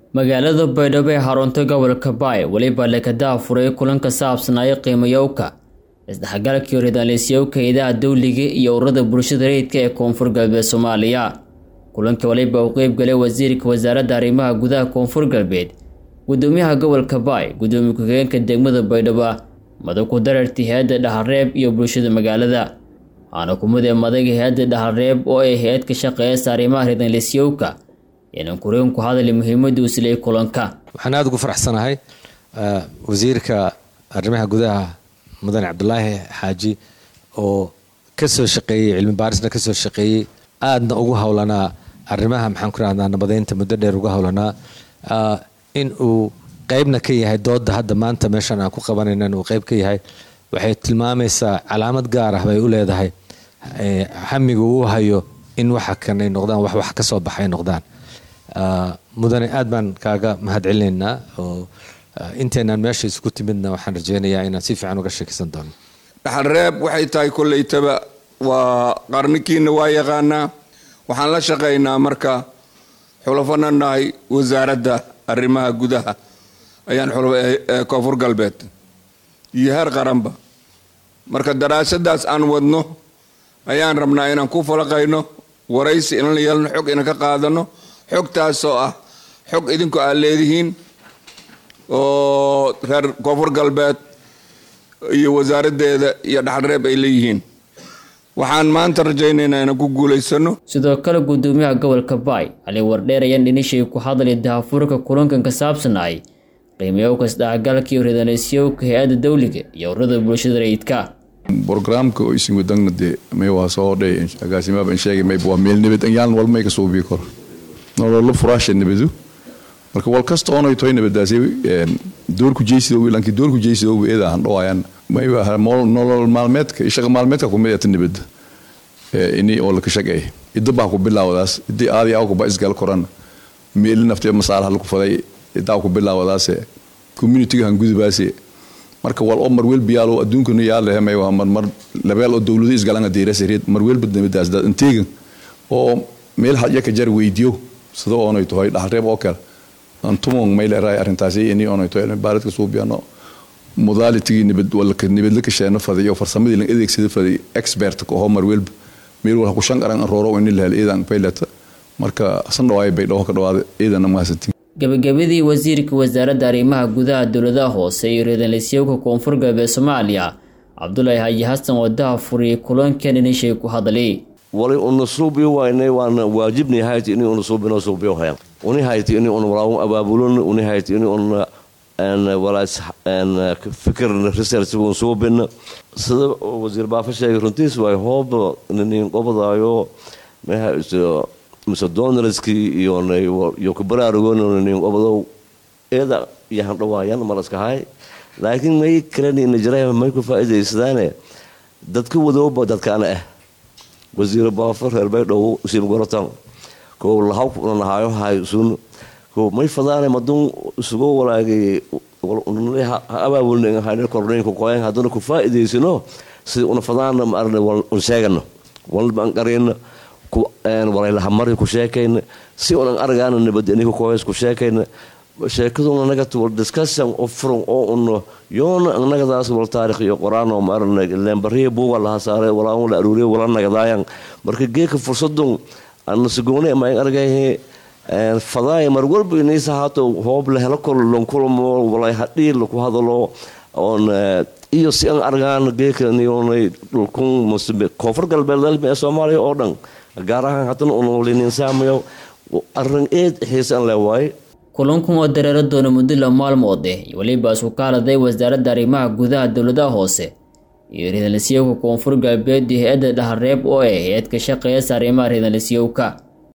magaalada baydhabo ee xarunta gobolka baay weliba lekadaha furay kulan ka saabsanaayo qiimayowka isdhexgalkii ridaaleysyowka idaha dawliga iyo ururada bulshada rayidka ee koonfur galbeed soomaaliya kulanka waliba uu qeyb galay wasiirka wasaaradda arrimaha gudaha koonfur galbeed gudoomiyaha gobolka baay gudoomiye ku-xigeenka degmada baydhabo madax ku darartii hay-adda dhaxalreeb iyo bulshada magaalada waxaana kumidee madaga hay-adda dhaxalreeb oo ay hay-ad ka shaqeeyasa arrimaha ridaaleysyowka inaan kureen ku hadali muhiimadda uu silay kulanka waxaan aada ugu faraxsanahay wasiirka arrimaha gudaha mudane cabdulaahi xaaji oo kasoo shaqeeyey cilmi baarisna kasoo shaqeeyey aadna ugu howlanaa arrimaha maxaan ku rahdaa nabadeynta muddo dheer uga howlanaa in uu qeybna ka yahay dooda hadda maanta meeshan aan ku qabanaynan uu qeyb ka yahay waxay tilmaamaysaa calaamad gaar ah bay u leedahay hamiga uu hayo in waxa kanay noqdaan wax wax kasoo baxay noqdaan mudane aad baan kaaga mahad celinaynaa oo inteenaan meesha isku timidna waxaan rajeynayaa inaan si fiican uga sheekaysan doono dhaxalreeb waxay tahay kollaytaba waa qarnikiina waa yaqaanaa waxaan la shaqaynaa marka xulafana nahay wasaaradda arrimaha gudaha ayaan koonfur galbeed iyo heer qaranba marka daraasadaas aan wadno ayaan rabnaa inaan ku falaqayno waraysi inan la yeelno xog inan ka qaadano xogtaasoo ah xog idinku aad leedihiin oo reer koonfur galbeed iyo wasaaraddeeda iyo dhaxalreeb ay leeyihiin waxaan maanta rajaynaynaa inaan ku guulaysano sidoo kale gudoomiyaha gobolka baay cali wardheer ayaan dhinishay ku hadlay dahafuurka kulankan ka saabsanaay qiimayowka isdhexgalka iyo ridaaleysyowka hay-adda dawliga iyo ururada bulshada rayidka brogramka oo isin wadagna dee may waa soo dhay agaasimaaba sheegay mayba waa meel nabad yaan wal may ka suubii karo nololo furaasha nabadu marka wal kasta oonay toy nabadaasi doorku jeysida lankii doorku jeysida eeda aan dhawayaan mayba nolol maalmeedka shaqa maalmeedka kumid ata nabada ini oo laka shaqeey idda baa ku bilaawadaas iddi aadi aw kuba isgal koran meeli naftee masaalaha laku faday iddaa ku bilaawadaase communityga han gudubaase marka wal oo marwel biyaalo adduunkana yaalehe may waa marmar labeel oo dowlado isgalanga deerasareed marwelba nabadaas dad inteegan oo meel hadya ka jar weydiyo sida oonay tahay dhaxalreeb oo kale antumon may leerahay arrintaasi ini oonay tahay baaradka suubiyano modalitigii nabad walka nabadla ka sheeno faday iyo farsamadii lan adeegsada faday expert ka oo marwelba meel wal ku shan qaran rooro in la hel iidan paylata marka san dhawaay bay dhawo ka dhawaada iidan mahadsantiin gabagabadii wasiirka wasaaradda arrimaha gudaha dowladaha hoose iyo ridaaleysyowka koonfur galbeed soomaaliya cabdulaahi haji xasan wadaha furiyay kulankan inishay ku hadlay wali una suubiyo waynay waana waajibni hayti ini una suubino suubiyo hayan uni hayti ini una walaawun abaabulon uni hayti ini una walaas fikir research un suubina sida wasiir baafa sheegay runtiis waay hoob nin qobadaayo meha mise donarskii iyo kabaraarugon nin qobadow eeda yahan dhawaayan malaskahay laakiin may kalenina jira may ku faa'iidaysadaane dadka wadooba dadkaana ah wasiir baafa reer baydhow siimgorotan kow lahaw nahaayo haysun kow may fadaane madun isugu walaagay ha abaabulnhayne kornaynku koyan hadduna ku faa'iidaysano sida una fadaana maarne un sheegano walban qarina walaylahamari ku sheekayna si unan argaana nabadeniku koys ku sheekayna sheekaduna nagat wal discussion oo furan oo un yoona nagadaas wal taarikh iyo quraan oo maarne lembariya buuga laha saaray walaa un la aruuriya wala nagadaayan marka geeka fursadun ana sugoone ma argayhe fadaay mar walba inaysa haato hoob la helo kol lonkulmo walay hadhii laku hadalo oon iyo si an argaan geeka niyonay dhulkun musbe koonfur galbeed dalbi ee soomaaliya oo dhan gaar ahaan haddana unolininsaamayo arrin eed xiisan le waaye kulankan oo dareero doona muddo la maalmood eh iyo weliba isku kaaladay wasaaradda arrimaha gudaha dowladaha hoose iyo ridaaleysyowka koonfur galbeed iyo hay-adda dhaxalreeb oo ah hay-ad ka shaqeeyasa arrimaha ridaaleysyowka